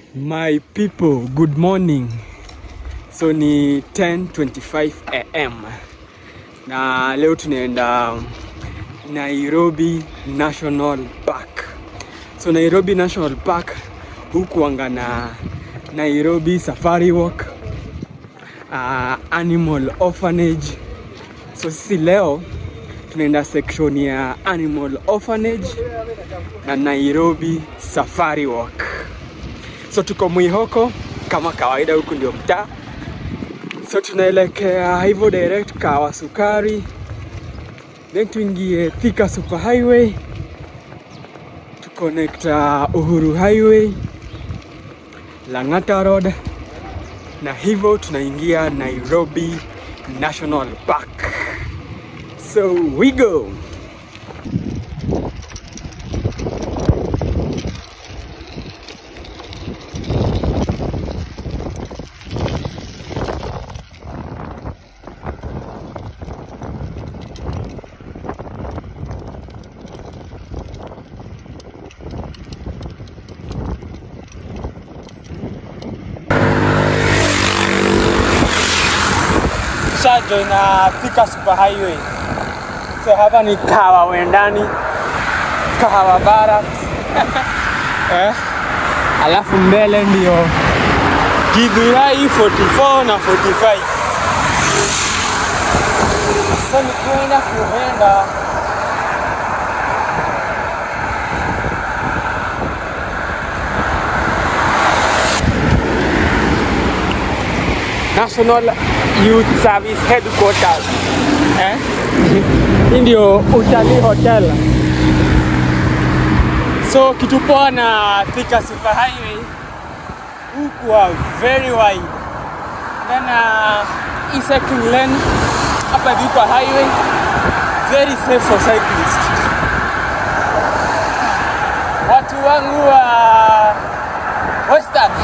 My people, good morning. So ni 10:25 am na leo tunaenda Nairobi National Park. So Nairobi National Park huku anga na Nairobi Safari Walk, uh, Animal Orphanage. So sisi leo tunaenda section ya Animal Orphanage na Nairobi Safari Walk. So tuko Mwihoko kama kawaida, huku ndio mtaa. So tunaelekea hivyo direct Kawa Sukari, then tuingie Thika Super Highway, tuconnect uh, Uhuru Highway, Lang'ata Road, na hivyo tunaingia Nairobi National Park. So we go. Shajo na Thika Super Highway. So hapa ni Kawa Wendani, Kahawa Barracks. eh? Alafu mbele ndio Githurai 44 na 45. So nikienda kuenda National Youth Service Headquarters. Eh? Hii ndio utalii hotel. So kitu poa na Thika Super Highway huku wa very wide. Then uh, hii second lane hapa hivi kwa highway very safe for cyclists. Watu wangu wa Western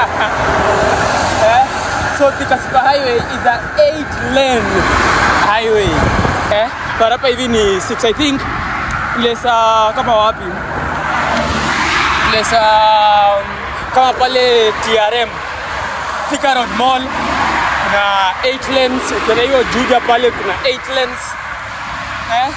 eh? So Thika Super Highway is a 8 lane highway. Eh? But hapa hivi ni 6 I think. Place uh, kama wapi? Place uh, kama pale TRM Thika Road Mall kuna 8 lanes. Ukienda hiyo Juja pale kuna 8 lanes. Eh?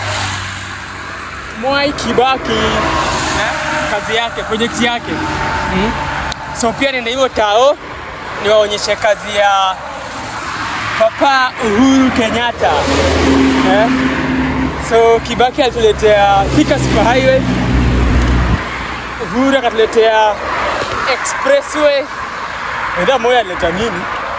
Mwai Kibaki eh? kazi yake, project yake. Mm. So pia nenda hiyo tao niwaonyeshe kazi ya Papa Uhuru Kenyatta eh? So Kibaki alituletea Thika Super Highway, Uhuru akatuletea expressway. Enda moja alileta nini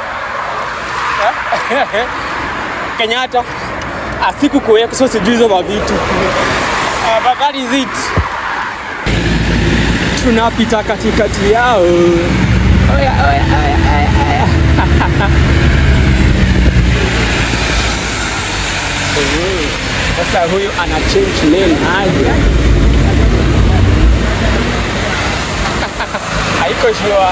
eh? Kenyatta asiku kuweka, so sijui hizo mavitu uh, but that is it. Tunapita katikati yao. Oya, oya, oya, oya, oya. Oh, Sasa huyu ana change lane aje? Haiko sure.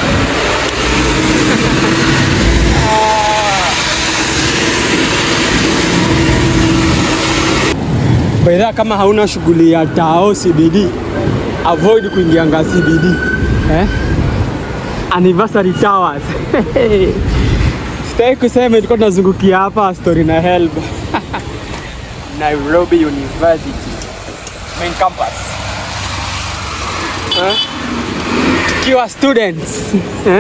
Baidha, kama hauna shughuli ya tao CBD, avoid kuingianga CBD eh? Anniversary Towers. Sitaki kusema ilikuwa tunazungukia hapa story na help. Nairobi University main campus. Eh? Tukiwa students. Eh?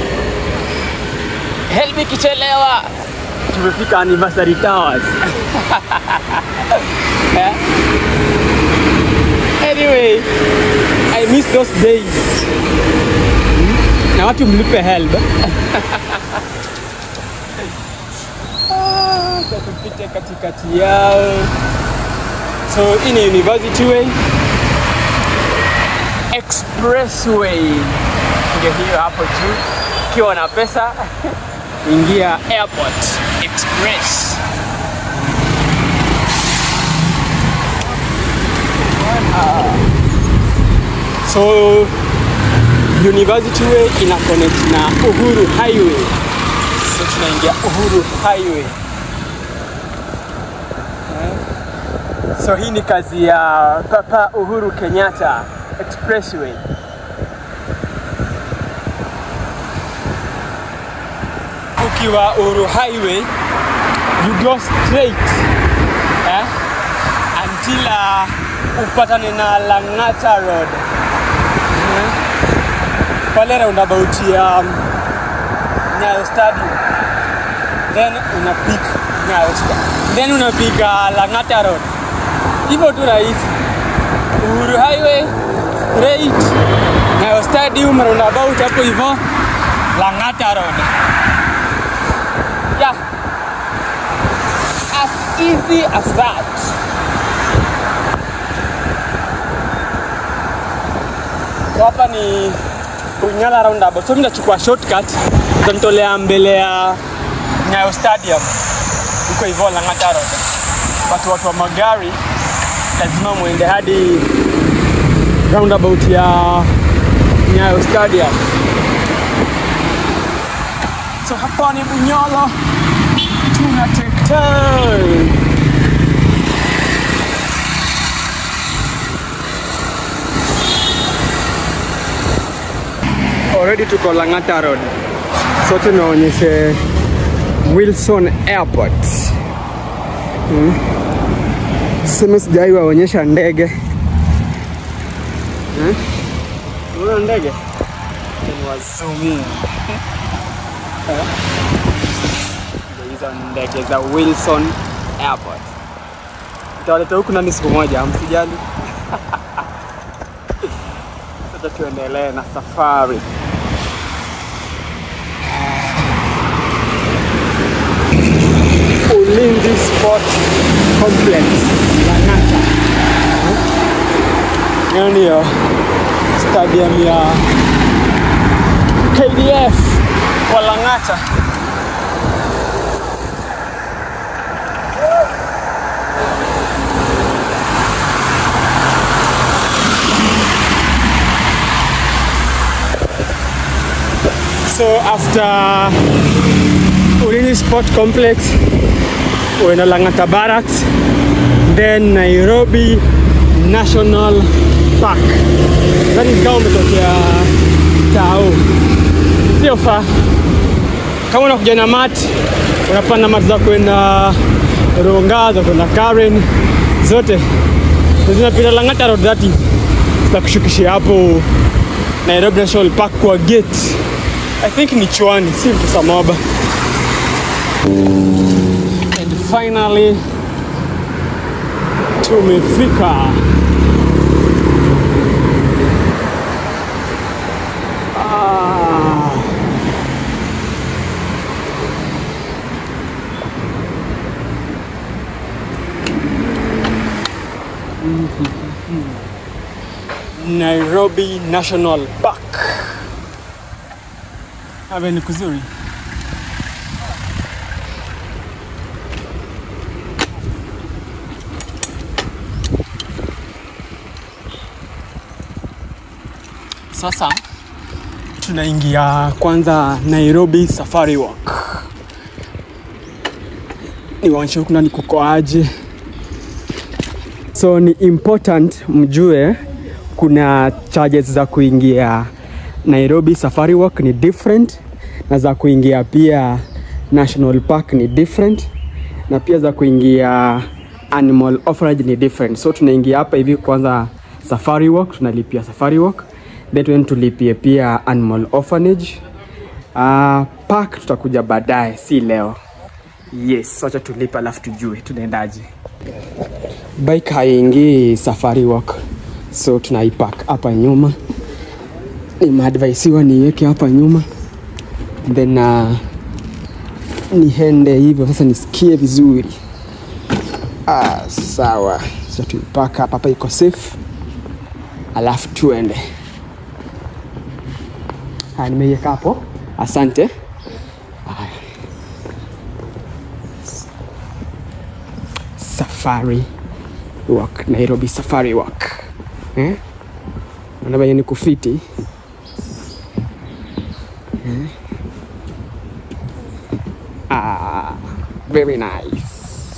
Help ikichelewa. Tumefika Anniversary Towers. eh? Anyway, I miss those days na watu mlipe help. Ah, sasa tupite katikati yao. So hii ni University Way Expressway, ndio hiyo hapo juu. Ukiwa na pesa ingia Airport Express. So University Way ina connect na Uhuru Highway. So tunaingia Uhuru Highway. Eh? So hii ni kazi ya Papa Uhuru Kenyatta Expressway. ukiwa Uhuru Highway you go straight eh, until uh, upatane na Lang'ata Road eh, pale roundabout ya um, Nyayo Stadium then unapik Nyayo Sta- then unapiga Lang'ata Road hivyo tu rahisi Uhuru Highway straight Nyayo Stadium roundabout hapo hivyo Lang'ata Road yeah as easy as that So hapa ni Unyala roundabout. So nitachukua shortcut utanitolea mbele ya Nyayo Stadium huko hivyo Lang'ata Road. Watu watu wa magari lazima muende hadi roundabout ya Nyayo Stadium. So hapa ni Bunyala tunatekea already tuko Lang'ata Road. So tunaonyeshe Wilson Airport. Hmm. Sema sijai waonyesha ndege. Hmm? Unaona ndege? Niwazumie. Eh? Ndio Hizo ndege za Wilson Airport. Nitawaleta huku nani siku moja, msijali. Sasa tuendelee na safari. Ulinzi Sport Complex Lang'ata. Hiyo ndiyo stadium ya KDF wa Lang'ata. So after Ulinzi Sport Complex, uenda Lang'ata Barracks, then Nairobi National Park. Nadhani kama umetokea Tao, sio fa. Kama unakuja na mat, unapanda mat za kwenda Ronga, za kwenda Karen, zote zinapita Lang'ata Road dhati za kushukishia hapo Nairobi National Park kwa gate. I think ni Chwani, si Mtusamaba. And finally tumefika. Ah. Nairobi National Park. Hapa ni kuzuri. Sasa tunaingia kwanza Nairobi Safari Walk. Niwaonyeshe huku ndani kuko aje. So ni important mjue kuna charges za kuingia Nairobi Safari Walk ni different na za kuingia pia National Park ni different na pia za kuingia Animal Orphanage ni different. So tunaingia hapa hivi kwanza Safari Walk, tunalipia Safari Walk then tuende tulipie pia Animal Orphanage. Uh, park tutakuja baadaye, si leo. Yes, wacha tulipe alafu tujue tunaendaje. Bike haiingii Safari Walk, so tunaipark hapa nyuma. Nimeadvaisiwa niweke hapa nyuma then uh, niende hivyo sasa nisikie vizuri. Ah, sawa. So tuipark hapa, hapa iko safe, alafu tuende. Haya, nimeiweka hapo. Asante. Haya. Safari Walk, Nairobi Safari Walk. Eh? Naona venye ni kufiti. Eh? Ah, very nice.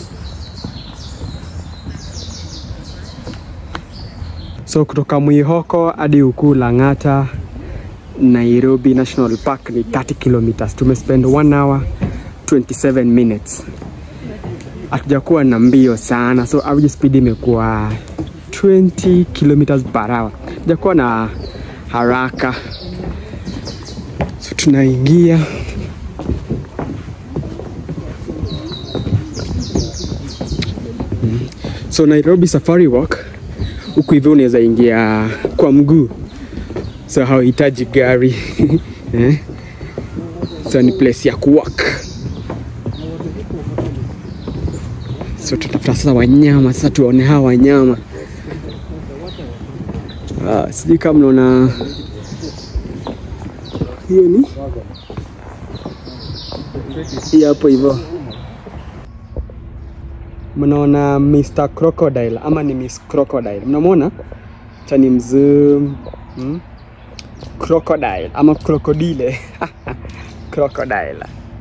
So kutoka Mwihoko hadi huku Lang'ata Nairobi National Park ni 30 kilometers. Tumespend 1 hour 27 minutes hatujakuwa na mbio sana so average speed imekuwa 20 kilometers per hour hatujakuwa na haraka so tunaingia so nairobi safari walk huku hivyo unaweza ingia kwa mguu so hauhitaji gari eh? so ni place ya kuwalk so tutafuta sasa wanyama sasa tuone hawa wanyama ah, sijui kama mnaona hiyo ni hii hapo hivyo mnaona Mr. Crocodile ama ni Miss Crocodile mnamwona cha ni mzoom hmm? Crocodile ama crocodile crocodile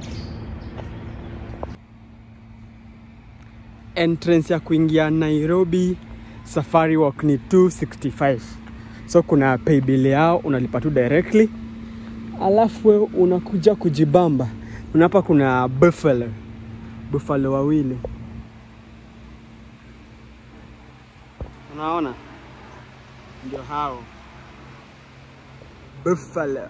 entrance ya kuingia Nairobi Safari Walk ni 265 so kuna pay bill yao unalipa tu directly alafu wewe unakuja kujibamba na hapa kuna buffalo buffalo wawili unaona ndio hao buffalo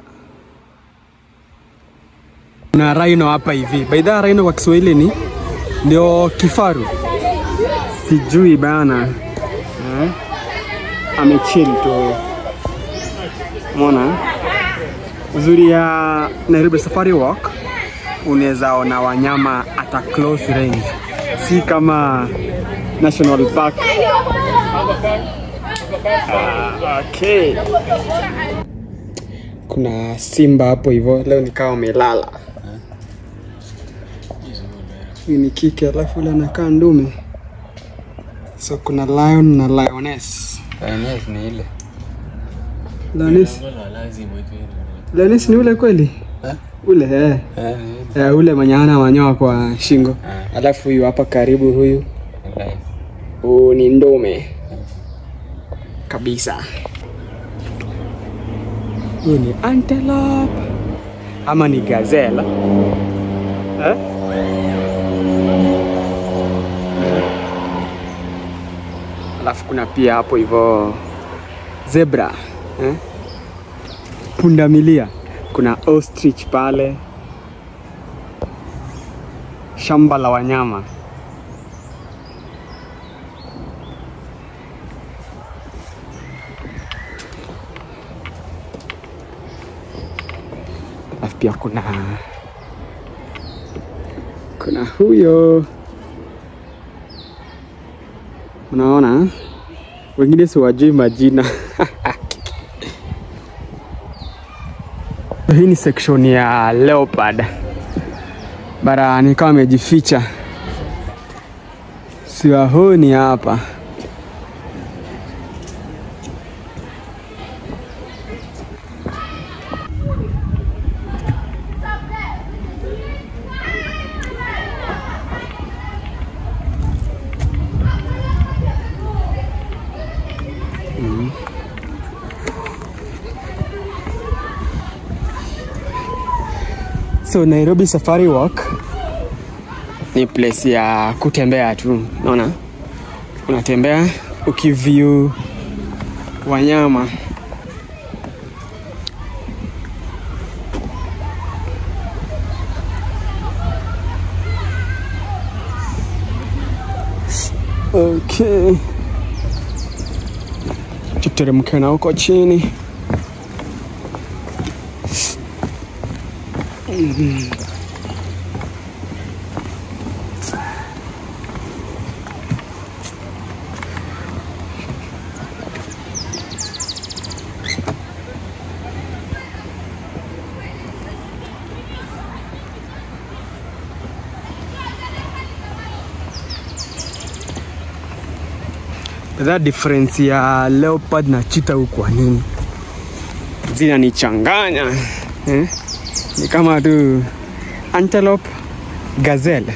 na rhino hapa hivi by the way, rhino kwa Kiswahili ni ndio kifaru sijui bana eh? amechill tu mona uzuri ya Nairobi Safari Walk unaweza ona wanyama at a close range si kama National Park Ah, okay. Kuna simba hapo hivyo, leo nikawa wamelala. Huyu ni kike, alafu ule anakaa ndume. So kuna lion na lioness. Lioness ni ile. Lioness, lioness ni ule kweli? Eh? Ule eh. Eh, ni ile. Eh, ule mwenye hana manyoya kwa shingo. Ah, Alafu huyu hapa karibu huyu lion. Huu ni ndume kabisa. Huu ni antelope ama ni gazelle eh? Alafu kuna pia hapo hivyo zebra eh? Pundamilia, kuna ostrich pale, shamba la wanyama. alafu pia kuna kuna huyo unaona wengine siwajui majina hii ni section ya leopard bara ni kama amejificha siwahoni hapa So Nairobi Safari Walk ni place ya kutembea tu, unaona, unatembea ukiview wanyama. Okay, tuteremke na huko chini. That difference ya leopard na cheetah huku kwa nini zinanichanganya eh? Ni kama tu antelope, gazelle,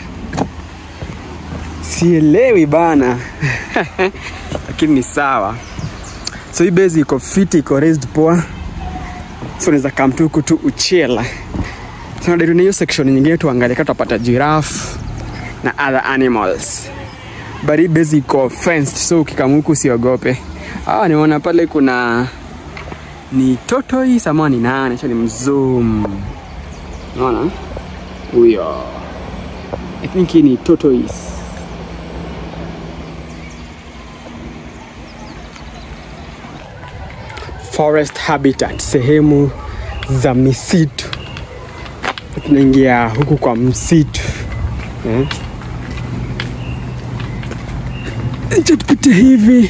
sielewi bana lakini ni sawa. So hii base iko fiti, iko raised poa, so unaweza come tu huku tu uchela, tunadai na hiyo section nyingine tuangalie kama tutapata giraffe na other animals but hii base iko fenced so ukikama huku usiogope ah nimeona pale kuna ni tortoise ama ni nani acha ni mzoom unaona huyo i think hii ni tortoise forest habitat sehemu za misitu tunaingia huku kwa msitu eh? Acha tupite hivi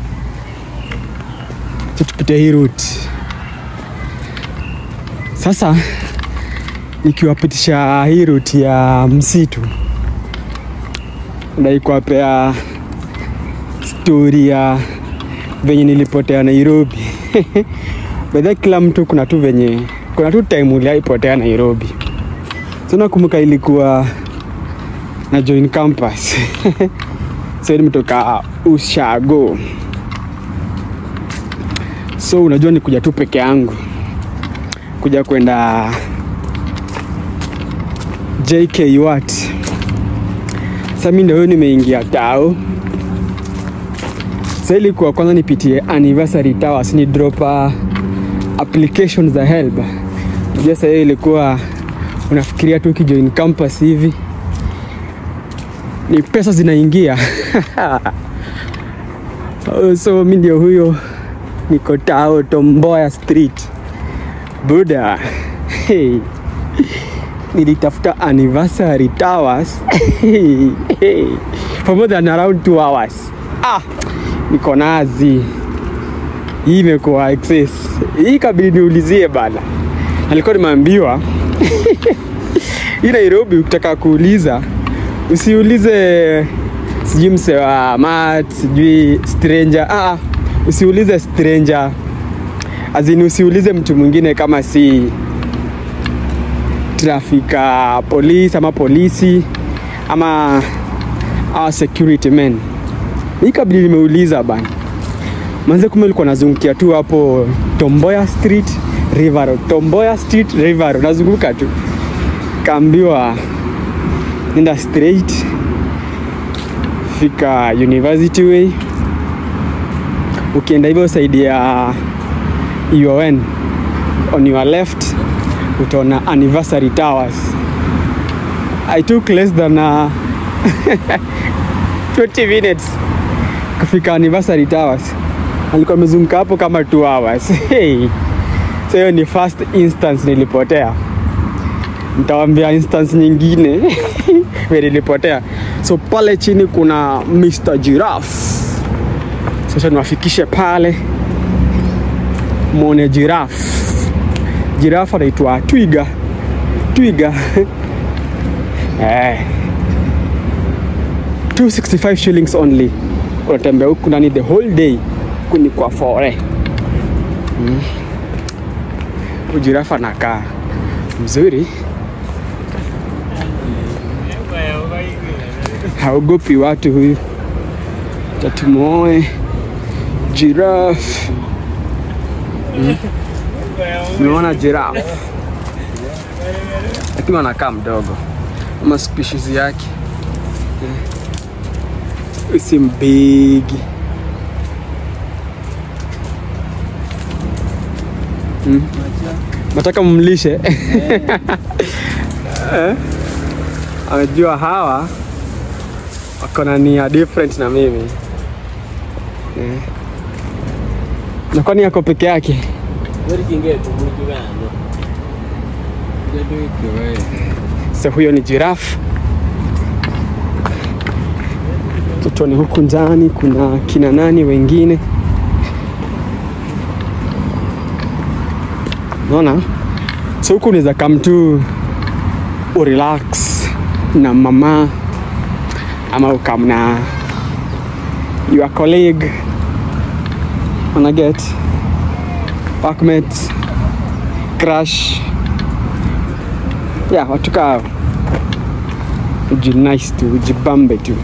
Acha tupite hii route sasa nikiwapitisha hii route ya msitu ndai kuwapea stori ya venye nilipotea Nairobi bedha kila mtu kuna tu venye kuna tu time uliaipotea Nairobi so nakumbuka ilikuwa na join campus so nimetoka ushago so unajua ni kuja tu peke yangu kuja kwenda JK wat sasa mi ndio huyo nimeingia tao sasa ilikuwa kwanza nipitie anniversary towers ni drop uh, application za help unajua sasa hiyo ilikuwa unafikiria tu ukijoin campus hivi ni pesa zinaingia Oh, so mi ndio huyo niko tao tomboya street buda hey. nilitafuta anniversary towers hey. Hey. for more than around two hours ah niko nazi hii imekuwa excess hii kabili niulizie bana alikuwa nimeambiwa hii nairobi ukitaka kuuliza usiulize sijui mse wa mat sijui stranger ah, usiulize stranger azini usiulize mtu mwingine kama si trafika polisi ama polisi ama our security men hii kabili nimeuliza bana manze kume ulikuwa nazungukia tu hapo tomboya street rivaro tomboya street rivaro nazunguka tu kaambiwa nenda straight fika university way ukienda hivyo saidi ya UON on your left utaona anniversary towers i took less than uh, 20 minutes kufika anniversary towers alikuwa amezunguka hapo kama 2 hours hey. so hiyo ni first instance nilipotea nitawambia instance nyingine vile nilipotea so pale chini kuna Mr. Giraffe sasa niwafikishe pale mwone giraffe giraffe anaitwa twiga twiga eh. 265 shillings only unatembea huku ndani the whole day kuni kwa fore mm. ujirafa anakaa mzuri haogopi watu huyu tatumuoe giraffe mm. Nimeona giraffe lakini anakaa mdogo ama species yake mm. si mbigi mm. nataka mumlishe eh? amejua hawa wako na nia different na mimi eh. na kwani yako peke yake so huyo ni giraffe tutoni huku ndani kuna kina nani wengine naona so huku unaweza come tu urelax na mama ama ukam na your colleague una get workmate crush yeah watu kaa uji nice tu ujibambe tu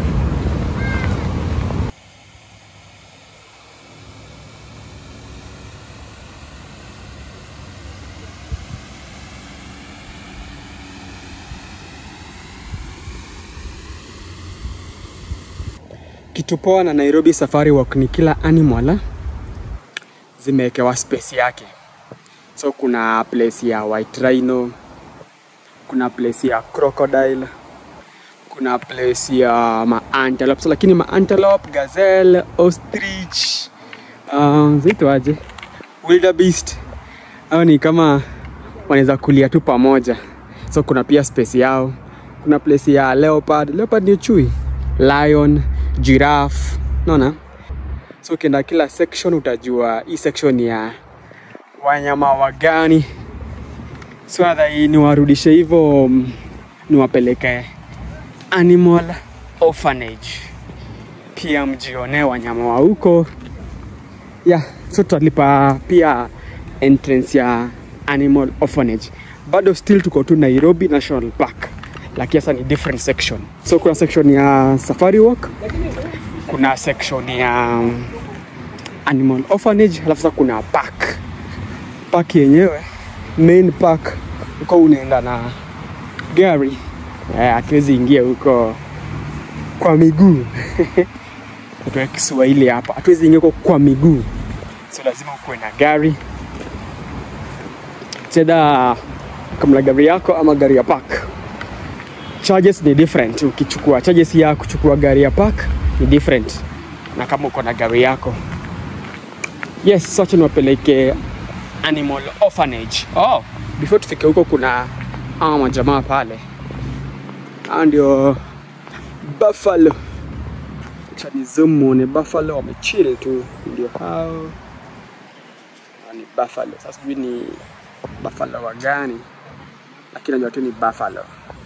kitu poa na Nairobi Safari Walk ni kila animal zimewekewa space yake. So kuna place ya white rhino, kuna place ya crocodile, kuna place ya ma antelope. So, lakini ma antelope, gazelle, ostrich, um, zitwaje? Wildebeest. Hao ni kama wanaweza kulia tu pamoja. So kuna pia space yao. Kuna place ya leopard. Leopard ni chui. Lion, giraffe. Unaona? So ukienda kila section utajua hii section ni ya wanyama wa gani. So adhai niwarudishe hivyo mm, niwapeleke animal orphanage pia mjionee wanyama wa huko yeah, so tutalipa pia entrance ya animal orphanage bado still tuko tu nairobi national park lakini sasa ni different section so kuna section ya safari walk kuna section ya um, animal orphanage alafu sasa kuna park park yenyewe main park huko unaenda na gari Eh, hatuwezi ingia huko kwa miguu tuwe kiswahili hapa hatuwezi ingia huko kwa miguu so lazima ukuwe na gari cheda kama gari yako ama gari ya park charges ni different ukichukua charges ya kuchukua gari ya park ni different na kama uko na gari yako yes sote niwapeleke animal orphanage oh before tufike huko kuna hawa majamaa pale hao ndio buffalo acha ni zoom muone buffalo wamechill tu ndio hao Hao ni buffalo sasa sijui ni buffalo wa gani lakini najua tu ni buffalo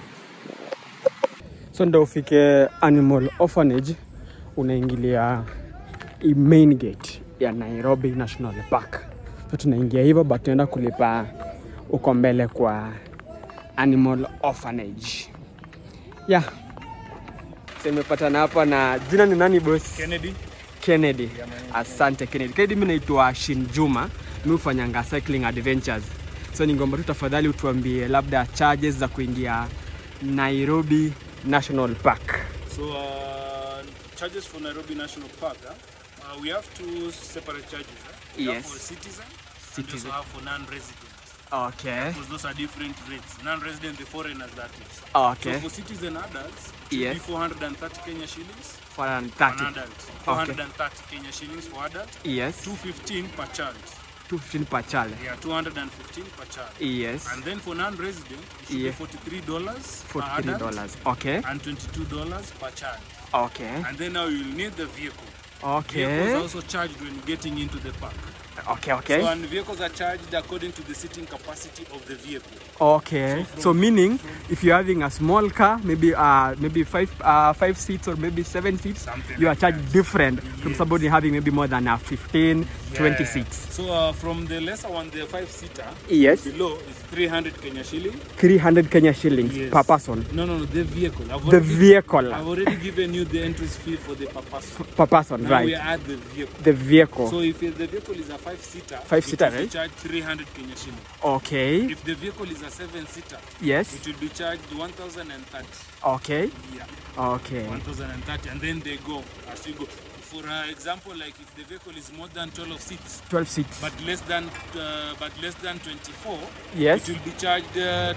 so ndo ufike animal orphanage unaingilia i main gate ya nairobi national park so tunaingia hivyo but tunaenda kulipa uko mbele kwa animal orphanage yeah so imepatana hapa na jina ni nani boss Kennedy. Kennedy. Asante Kennedy. Kennedy, mimi naitwa Shin Juma, mimi hufanyanga cycling adventures. So ningeomba tu tafadhali utuambie labda charges za kuingia Nairobi National Park. So, uh, charges for Nairobi National Park, huh? uh, we have two separate charges. Huh? We have Yes. for citizen, and Citizen. we also have for non-resident. Okay. Because those are different rates. Non-resident, the foreigners, that is. Okay. So for citizen adults, it Yes. will be 430 Kenya shillings. For an For an 30. adult, 430 Kenya shillings for adult. Yes. 215 per child. 215 per child. Yeah, 215 per child. Yes. And then for non-resident, it should Yeah. be 43 dollars per 43 adult dollars. Okay. and 22 dollars per child. Okay. And then now you'll need the vehicle. Vehicles Okay. are also charged when getting into the park. Okay, So okay. and vehicles are charged according to the seating capacity of the vehicle. Okay. So So from- meaning if you're having a small car, maybe uh maybe five uh five seats or maybe seven seats, Something you are like charged different from Yes. somebody having maybe more than a 15, 20 Yeah. seats. So uh, from the lesser one, the five seater, Yes. below is 300 Kenya shilling. 300 Kenya shillings Yes. per person. No, no, no, the vehicle. I've The already, vehicle I've already given you the entry fee for the purpose. per person, Now we right? add the vehicle. The vehicle. So if the vehicle is a five seater, Five-seater, it will be right? charged 300 Kenya shilling. Okay. If the vehicle is a seven seater, Yes. it will be charged 1,030. Okay. Yeah. Okay. 1030 and then they go as you go for uh, example like if the vehicle is more than 12 seats 12 seats. but less than uh, but less than 24 Yes. it will be charged uh,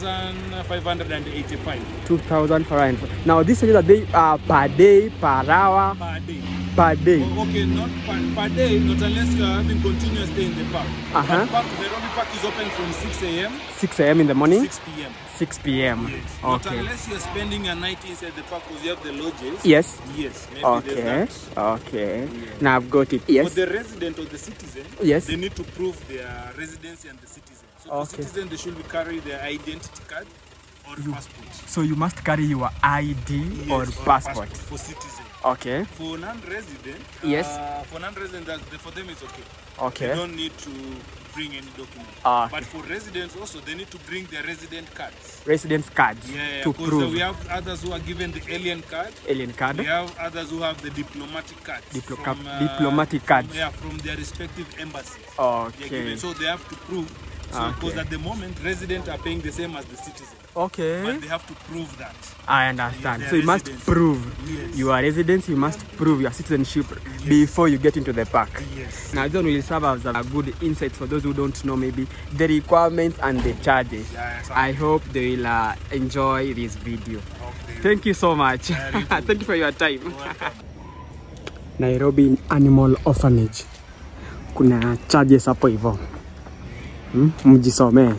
2585 2,500. Now this is a day uh, per day, per hour, per day per day. Oh, okay not per, per day not unless you are having continuous stay in the park Uh-huh. but park, the Nairobi park is open from 6 a.m 6 a.m. in the morning, 6 p.m 6 p.m. yes not Okay. unless you're spending a night inside the park because you have the lodges Yes. yes maybe Okay. there's that. Okay. Now I've got it. Yes. For the resident or the citizen, Yes. they need to prove their residency and the citizen. So for Okay. citizen, they should be carry their identity card or passport. So you must carry your ID or Yes, passport. for citizen. Okay. For non-resident, Yes. uh, for non-resident, that, for them it's okay. They Okay. don't need to bring any document. Ah, okay. But for residents also, they need to bring their resident cards. Residence cards Yeah, to because prove we have others who are given the alien card. alien card. We have others who have the diplomatic cards. Diplo- from, diplomatic from- cards. yeah, from their respective embassies. They're Okay. given. So they have to prove So, because at the moment, residents are paying the same as the citizen, Okay. but they have to prove that. I understand. Yeah, So you must residents. prove Yes. you are residents, you must prove your citizenship before you get into the park. Yes. Now John will serve as a good insight for those who don't know maybe the requirements and the charges. Yeah, yes, I hope they will uh, enjoy this video. Okay. Thank you so much. Yeah, you too. Thank you for your time. Welcome. Nairobi Animal Orphanage. Kuna charges hapo hivyo. Hmm? Mjisomee.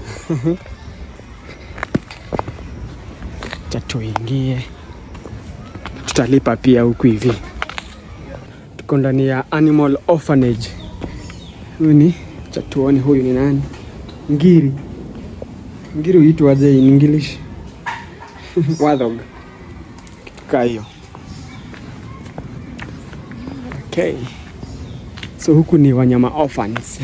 Acha tuingie. Tutalipa pia huku hivi. Tuko ndani ya Animal Orphanage. Huyu ni acha tuone huyu ni nani? Ngiri. Ngiri huitwaje in English? Warthog. Kitu kaa hiyo. Okay. So huku ni wanyama orphans.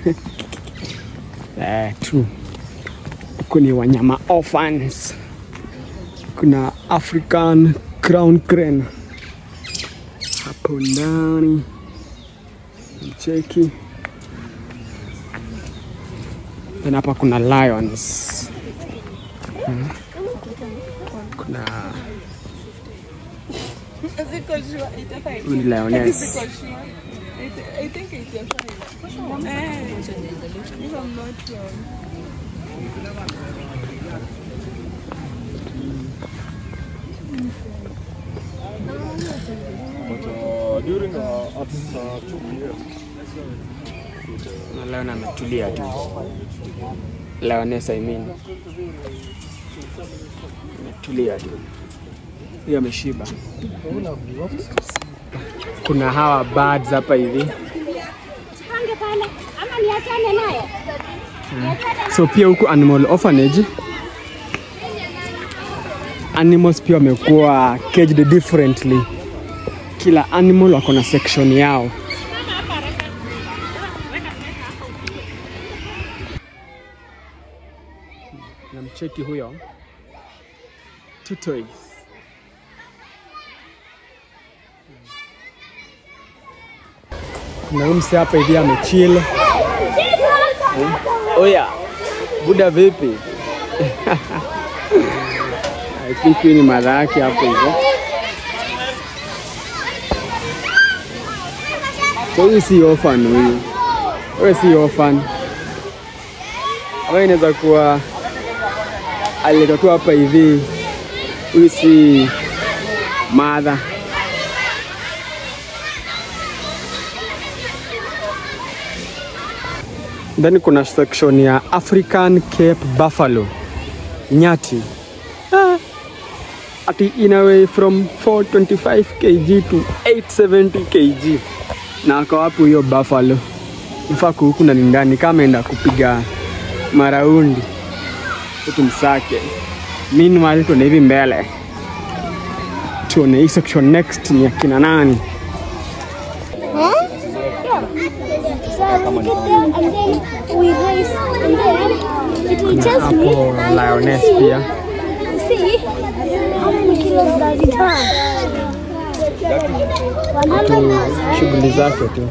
eh, true. Huku ni wanyama orphans. Kuna African crown crane hapo ndani, mcheki. Then hapa kuna lions. Hmm. Kuna huyu ni lioness. I think it's your friend. Eh, if I'm not wrong. Na Lion ametulia tu. Lioness I mean. Ametulia tu. Hiyo ameshiba. Kuna hawa birds hapa hivi. Pange pale ama niachane naye? So pia huku animal orphanage animals pia wamekuwa caged differently. Kila animal wako na section yao. Namcheki huyo tortoise. Kuna huyu msee hapa hivi amechill. Oya, buda vipi? I think hii ni mara yake hapo hivyo. So huyu si orphan huyu. Wewe si orphan. Ama inaweza kuwa aliletwa tu hapa hivi. Huyu si mother. Then kuna section ya African Cape Buffalo. Nyati. Ah, ati in a way from 425 kg to 870 kg. Na ako wapi huyo buffalo? Nifaa huku na ni ndani kama enda kupiga maraundi. Tumsake. Meanwhile tuende hivi mbele. Tuone hii section next ni akina nani? So we get there and then we race and then it will tell me Hapo and lioness see, pia. see how many kilos does it have. Tu shughuli zake tu.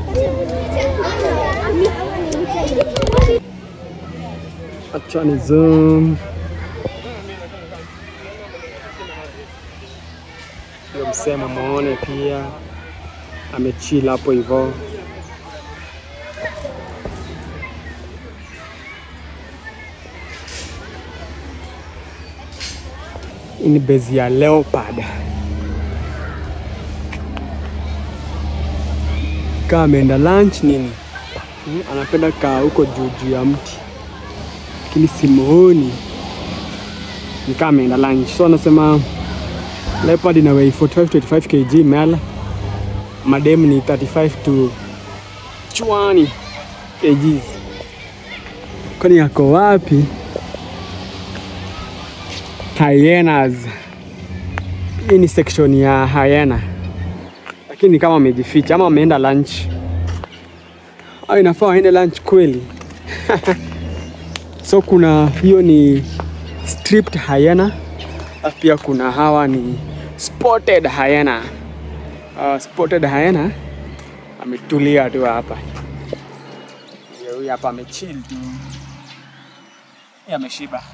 Acha ni zoom. Hiyo msema muone pia amechill hapo hivyo. Hii ni bezi ya leopard. Kaa ameenda lunch nini? Hmm, anapenda kaa huko juu juu ya mti, lakini simuoni. Ni kama ameenda lunch, so anasema leopard ina weigh 45 to 85 kg male, madem ni 35 to 20 kg. Kwani yako wapi? Hyenas. Hii ni section ya hyena, lakini kama wamejificha ama wameenda lunch au inafaa waende lunch kweli? so kuna hiyo ni striped hyena, alafu pia kuna hawa ni spotted hyena. Uh, spotted hyena ametulia tu hapa, Ndio huyu hapa amechill tu, yameshiba.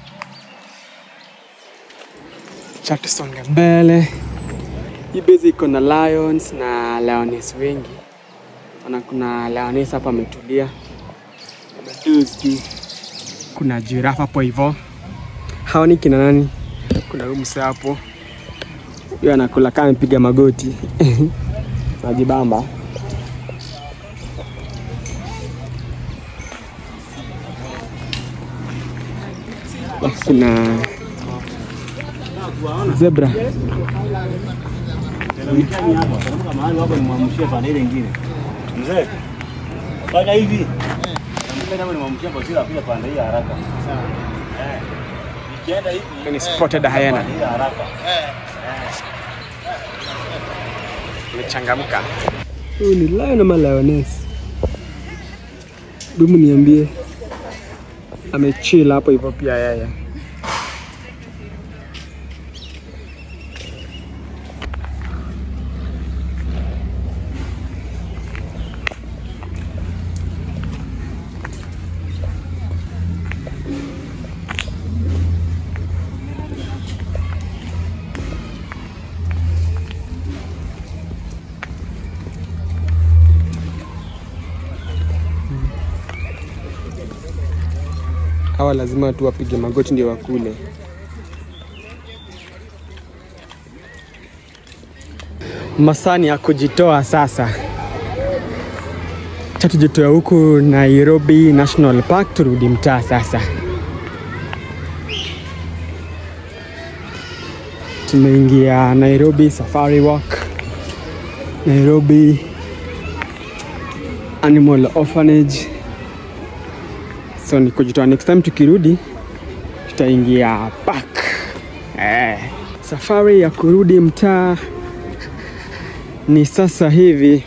Cha tusonge mbele. Hii base iko na lions na lioness wengi. Ona kuna lioness hapa ametulia. Amedoze juu. Kuna giraffe hapo hivyo. Hawa ni kina nani? Kuna huyu msee hapo. Huyo anakula kama amepiga magoti. Najibamba. Alafu kuna zebra. mahali hapo nimwamshie pande ile nyingine. Mzee, fanya hivi. Nampenda hapo nimwamshie kwa sila pia pande hii haraka. Sawa. Eh. Nikienda hivi Ni spotted hyena. pande hii haraka. Imechangamka. Huyu ni lion ama lioness? Dumu niambie. Amechill hapo hivyo pia yeye. Hawa lazima tu wapige magoti ndio wakule. Masani ya kujitoa sasa. Cha tujitoa huku Nairobi National Park, turudi mtaa sasa. Tumeingia Nairobi Safari Walk, Nairobi Animal Orphanage. So ni kujitoa, next time tukirudi tutaingia park. Eh, safari ya kurudi mtaa ni sasa hivi.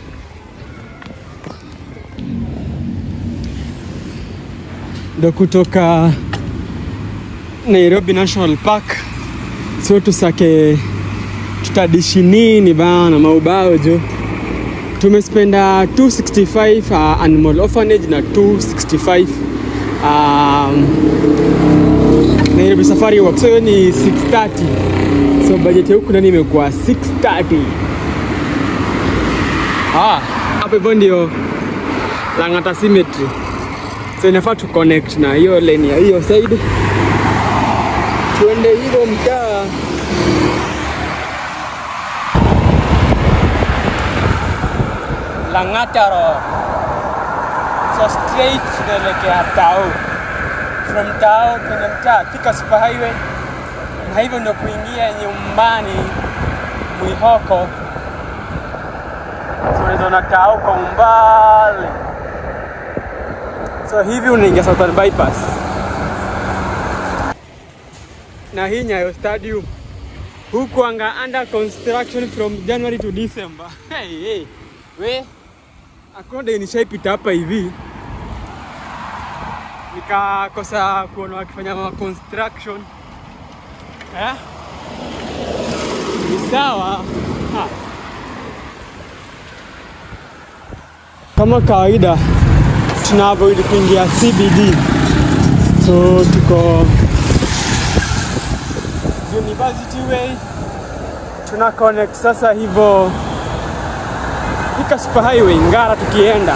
Ndo kutoka Nairobi National Park, so tusake tutadishi nini bana maubao jo tumespenda 265 uh, animal orphanage na 265 um, Nairobi Safari Walk. So hiyo ni 630. So budget ya huku nani imekuwa 630. Ah, hapo hivyo ndio Lang'ata Cemetery. So inafaa tu connect na hiyo lane ya hiyo side. Tuende hivyo mtaa Lang'ata Road. So straight tunaelekea Tao. From Tao kwenye mtaa Thika Super Highway, na hivyo ndio kuingia nyumbani Mwihoko. So unaweza ona Tao kwa umbali. So hivi unaingia Southern Bypass. Na hii Nyayo Stadium huku anga under construction from January to December. Hey, hey. We, akonde nishaipita hapa hivi nikakosa kuona wakifanya ma construction eh? Ni sawa ha. Kama kawaida tuna avoid kuingia CBD, so tuko University Way, tuna connect sasa hivyo Thika Super Highway Ngara tukienda.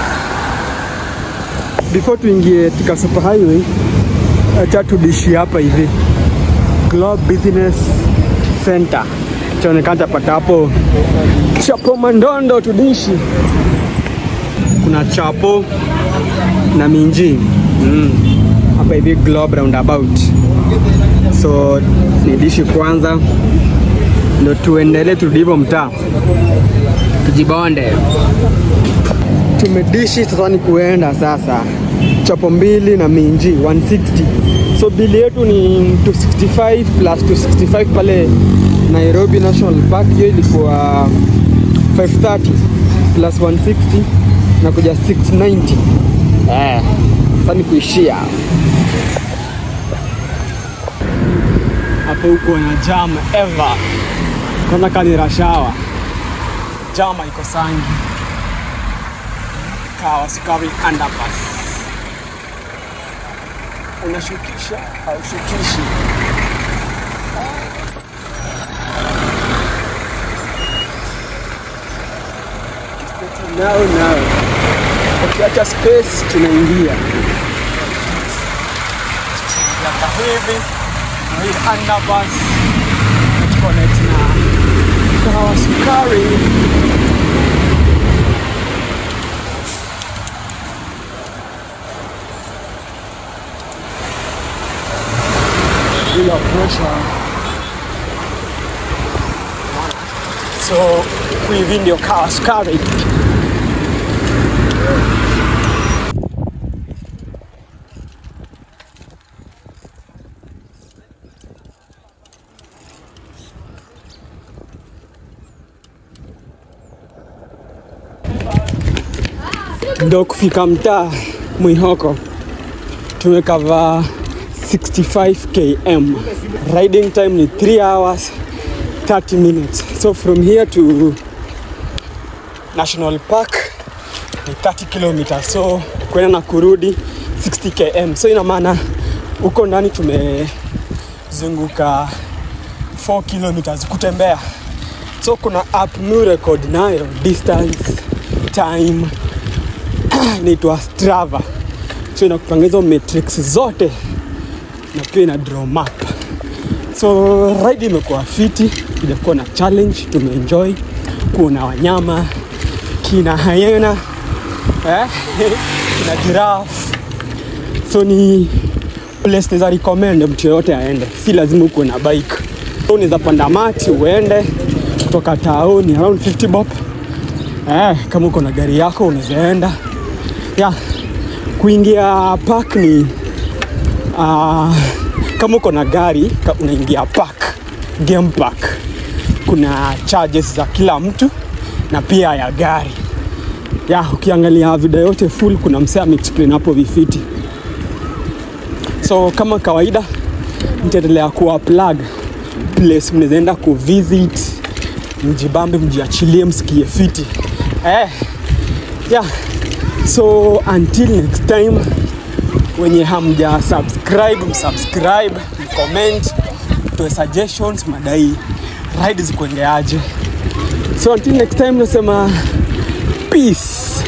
Before tuingie Thika Super Highway, acha tudishi hapa hivi Globe Business Center chaonekana tapata hapo chapo mandondo tudishi. Kuna chapo na minji mm. hapa hivi Globe roundabout, so ni dishi kwanza, ndo tuendelee turudi hivyo mtaa tujibonde. Tumedishi sasa, ni kuenda sasa chapo mbili na minji 160. So bili yetu ni 265 plus 265 pale Nairobi National Park, hiyo ilikuwa 530 plus 160 na kuja 690. Eh, sasa ni kuishia hapo huko na jam ever kwanza kani rashawa jama iko sangi kawa sukari underpass unashukisha haushukishi. Nao nao ukiacha space tunaingia yaka hivi na hii underpass connect na kawa sukari bila pressure. So hivi ndio kawa sukari. ndo kufika mtaa Mwihoko tumekava 65 km riding time ni 3 hours 30 minutes so from here to national park ni 30 kilometers so kwenda na kurudi 60 km so ina maana huko ndani tumezunguka 4 kilometers kutembea so kuna app new record nayo distance time inaitwa Strava, so inakupanga hizo metrics zote na pia ina draw map. So ride imekuwa fiti, ijakuwa na challenge, tumeenjoy kuona wanyama kina hyena eh, kina giraffe, so ni place naweza recommend mtu yoyote aende, si lazima ukuwe na bike. So unaweza panda mati uende kutoka town around 50 bob eh, kama uko na gari yako unaweza enda ya kuingia park ni uh, kama uko na gari ka- unaingia park game park kuna charges za kila mtu na pia ya gari ya ukiangalia video yote full kuna msee ameexplain hapo vifiti so kama kawaida nitaendelea kuwa plug place mnawezaenda kuvisit mjibambe mjiachilie msikie fiti eh, yeah. so until next time wenye hamja subscribe msubscribe mcomment toe suggestions madai ride zikuendeaje so until next time nasema peace